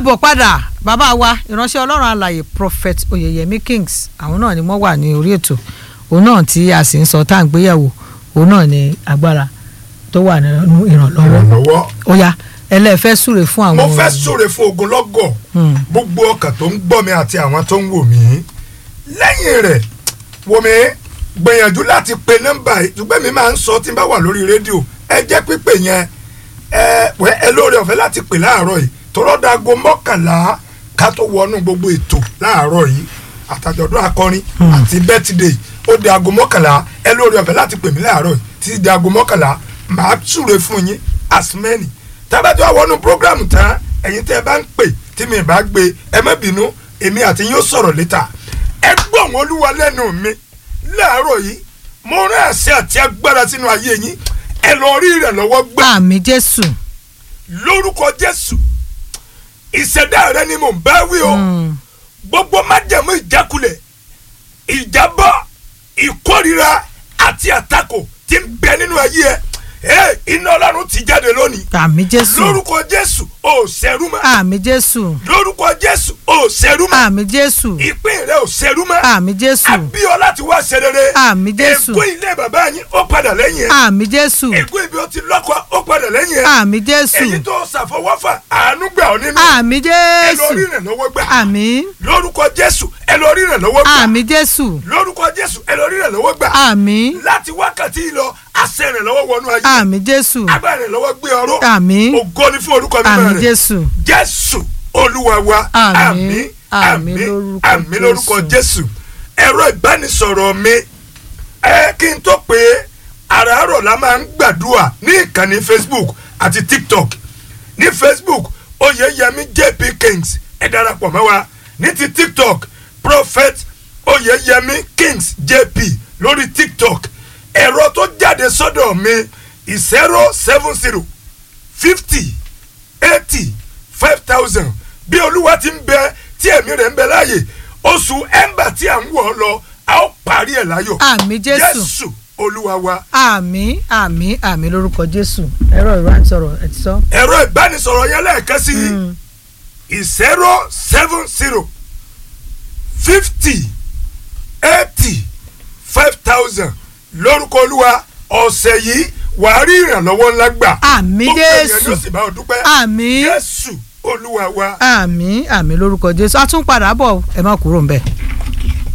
káàbọ̀ padà bàbá wa ìránṣẹ́ ọlọ́run alàyè prophet oyeyemi kings àwọn náà ni wọ́n wà ní orí ètò òun náà tí a sì ń sọ tá à ń gbéyàwó òun náà ni agbára tó wà nínú ìrànlọ́wọ́ ìrànlọ́wọ́ ó yá ẹlẹ́ẹ̀fẹ́ súre fún àwọn mo fẹ́ súre fún ogunlọ́gọ̀ Hmm. gbogbo ọkàn tó ń gbọ́ mi àti àwọn tó ń wò mí lẹ́yìn rẹ̀ wò mí gbìyànjú láti pe nọ́mbà yìí ṣùgbọ́n mi máa ń sọ tí n bá wà lórí rédíò ẹ jẹ́ pípé yẹn ẹ wẹ́ ẹ lóore ọ̀fẹ́ láti pè láàárọ̀ yìí tọ́rọ́ dago mọ́kànlá ká tó wọnú gbogbo ètò láàárọ̀ yìí àtàjọ̀dún akọrin àti bẹ́tìdé ó di aago mọ́kànlá ẹ lóore ọ̀fẹ́ láti pè mí láàárọ̀ yìí títí di aago mọ́kànlá màá súre fún yín asmeni tábàtí wà wọnú programu tán ẹ̀yin tẹ́ ẹ bá ń pè tí mi bá gbé ẹ má bínú èmi àti yín ó sọ̀rọ̀ létà ẹ gbọ́ wọn olúwa lẹ́nu mi láàárọ̀ yìí mo rán àṣẹ àti agbára sínú ayé yín ẹ lọ rí rẹ̀ lọ́wọ́ gbà àmì jésù lórúkọ jésù ìṣẹ̀dá rẹ ni mò ń bá wí o gbogbo májẹ̀mú ìjákulẹ̀ ìjábọ̀ ìkórira àti àtakò tí ń bẹ nínú ayé ẹ ẹ iná ọlọ́run ti jáde lónìí àmì jésù lórúkọ jésù ò ṣẹrú mọ́ àmì jésù lórúkọ jésù ò ṣẹrú mọ́ àmì jésù ìpín rẹ ò ṣẹrú mọ́ àmì jésù abíọ́ láti wá ṣe rere Àmín Jésù. ègún ilé bàbá yín ó padà lẹ́yìn ẹ àmì jésù ègún ibi ó ti lọ́kọ ó padà lẹ́yìn ẹ àmì jésù èyí tó ṣàfọwọ́fà àánú gbà ọ́ nínú àmì ẹ lọ rí jésù ìrànlọ́wọ́ gbà àmì lórúkọ jésù ẹ lọ rí ìrànlọ́wọ́ gbà àmì jésù lórúkọ jésù ẹ lọ rí ìrànlọ́wọ́ gbà àmì láti wákàtí yìí lọ àṣẹ ìrànlọ́wọ́ wọnú ayé àmì jésù agbára ìrànlọ́wọ́ gbé ọ̀rọ̀ àmì ògo ni fún orúkọ mímọ́ àmì rẹ̀ jésù jésù olúwa wa Àmín, àmín àmín lórúkọ àmín lórúkọ Jésù. jésù ẹ̀rọ ìbánisọ̀rọ̀ mi ẹ kí n tó pé àràárọ̀ la máa ń gbàdúrà ní ìkànnì facebook àti tiktok ní facebook oyeyemi jp kings ẹ darapọ̀ mọ́ wa ní ti tiktok prophet oyeyemi kings jp lórí tiktok ẹ̀rọ tó jáde sọ́dọ̀ mi zero seven zero fifty eighty five thousand bí olúwa ti ń bẹ tí ẹ̀mí rẹ̀ ń bẹ láàyè oṣù ẹ̀ńbà tí à ń wọ̀ ọ́ lọ a ó parí ẹ̀ láyọ̀ àmì jésù jésù olúwa wa àmì àmì àmì lórúkọ jésù ẹ̀rọ ìrántọ̀rọ̀ ẹ̀ ti sọ. ẹ̀rọ ìbánisọ̀rọ̀ yẹn lẹ́ẹ̀kan sí i zero seven zero fifty eighty five thousand lórúkọ olúwa ọ̀sẹ̀ yìí wàá rí ìrànlọ́wọ́ ńlá gbà Àmín gbogbo èèyàn Jésù. ló sì bá ọ dúpẹ́ àmì jésù olúwa wa. àmì àmì lórúkọ jésù a tún padà bọ̀ ẹ má kúrò ń bẹ̀.